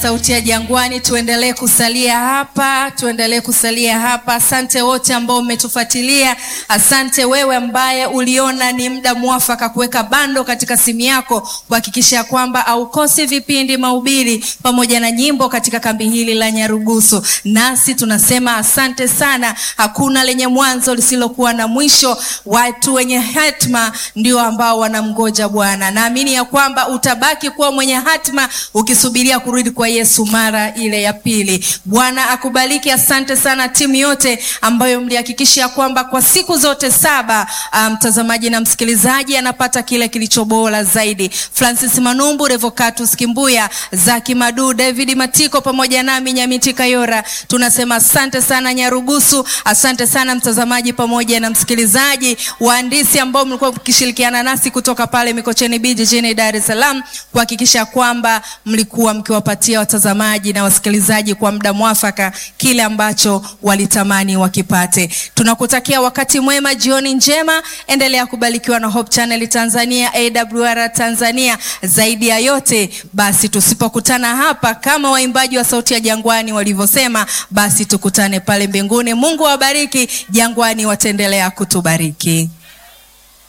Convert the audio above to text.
Sauti ya Jangwani, tuendelee kusalia hapa, tuendelee kusalia hapa. Asante wote ambao mmetufuatilia. Asante wewe ambaye uliona ni muda mwafaka kuweka bando katika simu yako kuhakikisha kwamba haukosi vipindi, mahubiri pamoja na nyimbo katika kambi hili la Nyarugusu. Nasi tunasema asante sana. Hakuna lenye mwanzo lisilokuwa na mwisho. Watu wenye hatma ndio ambao wanamgoja Bwana. Naamini ya kwamba utabaki kuwa mwenye hatma ukisubiria kurudi kwa Yesu mara ile ya pili. Bwana akubariki. Asante sana timu yote ambayo mlihakikisha kwamba kwa siku zote saba mtazamaji um, na msikilizaji anapata kile kilicho bora zaidi. Francis Manumbu, Revocatus Kimbuya, Zaki Madu, David Matiko pamoja nami Nyamiti Kayora, tunasema asante sana Nyarugusu. Asante sana mtazamaji pamoja na msikilizaji, waandisi ambao mlikuwa mkishirikiana nasi kutoka pale Mikocheni B jijini Dar es Salaam kuhakikisha kwamba mlikuwa mkiwapatia watazamaji na wasikilizaji kwa muda mwafaka kile ambacho walitamani wakipate. Tunakutakia wakati mwema, jioni njema, endelea kubarikiwa na Hope Channel Tanzania, AWR Tanzania. Zaidi ya yote basi, tusipokutana hapa kama waimbaji wa Sauti ya Jangwani walivyosema, basi tukutane pale mbinguni. Mungu awabariki. Jangwani wataendelea kutubariki.